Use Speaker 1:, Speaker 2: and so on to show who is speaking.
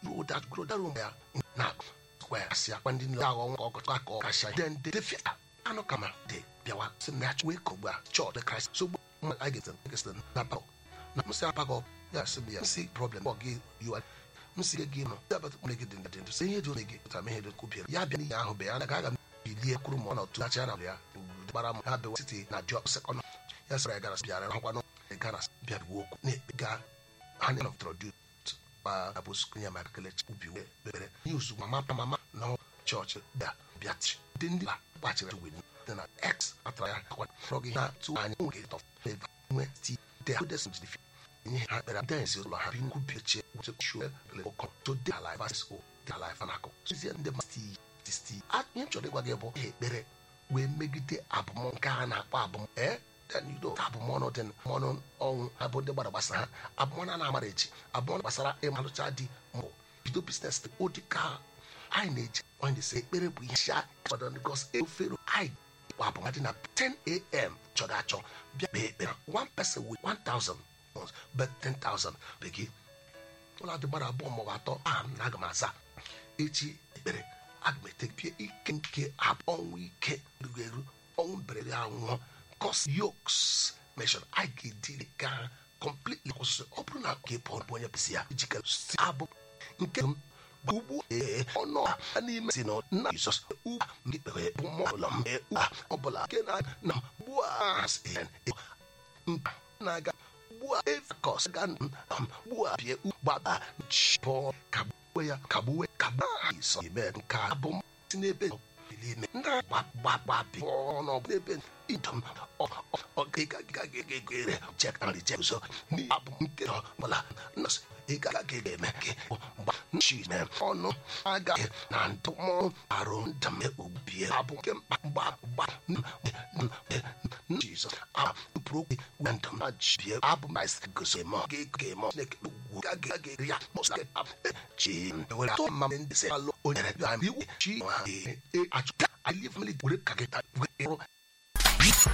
Speaker 1: you that grow that room ya na square asị akwa ndị nle aghọ nwa ọkọchọ aka ọkasha then they dey fit anụ kama de bịawa sị na ya wee kọgbu a chọọ the Christ so mma a ga-ete nkesịrị na pakọ na msị apakọ ya sị m ya msị problem ọ gị yiwa msị gị gị nọ ya bata mgbe gị dị ndị ndụ sị ihe dị ome gị pụta ihe dị kwubịara ya bịa n'ihe ahụ bụ ya anaghị aga m bilie kwuru ma ọ na otu acha na ya gbara m ha bewa site na diọ sekọnd ya sịrị ya gara bịara hụkwanụ gara bịa biwa okwu na-ekpe ga ha na introduce ba abụ sukun ya ma kele ubi wee bere ihe ozugbo mama mama na chọọchị bịa bịachi ndị ndị ba gbachiri wee dị na x atara ya akwa frọgị ha tụ anya nwe tọ feva nwe ti de ha desin jidifi ihe ha kpere densi ụlọ ha bi nkwu bịachie wuche shuo le ụkọ to de ala vas o de ala ifa nakọ sozie ndị ma sti sti ihe chọrọ ịgwa gị bụ ekpere wee megide abụm nke a na-akpọ abụm ee then abụmọnụ dị mọnụ ọnwụ abụ ndị gbara gbasa ha abụmọnụ a na-amara echi abụmọnụ gbasara ịmalụcha di mbụ bido biznes ụdị ka anyị na-eji onye na-ese ekpere bụ ihe sha fọdụ gos efere anyị bụ abụma dị na 10am chọrọ achọ bịa kpee ekpere one person with 1000 but 10000 begị ụlọ adị gbara abụọ maọbụ atọ aha m na aga m aza echi ekpere aga m etepie ike nke ọnwụ ike rugo eru ọnwụ mberede anwụọ cause yokes mention I get the car completely kwụsịrị ọ bụrụ na ka ịpụ bụ onye pụsị ya ijikere si abụ nke m ugbu ee ọnụ a n'ime si na nna Jizọs ugbu m ikpere bụ mmụọ ụlọ m ee ugbu ọ bụla nke na na ugbu a na-aga ugbu a evakọs ga ugbu a bie gbaba chipọ kagbuwe ya kagbuwe kagbuwe isọ ime nke abụ m si n'ebe n'ime ndị gbagbagbabi ọnụ n'ebe idom ọgịgagịgagịgịrị chekarị chezo n'abụ nke ọbụla nọsị ịgaghị eme gị mgba nchime ọnụ agaghị na ntụmọ arụ ndam ubie abụ nke mkpa mgba jizọs apụrụ okwu na ndam na jibie abụ mais gosi eme gị ga-eme chineke ugwu gaghị ya mọsị chi were atọ mma ndị se alụ onye iwu chi ha achụ ka anyị famili were ka gị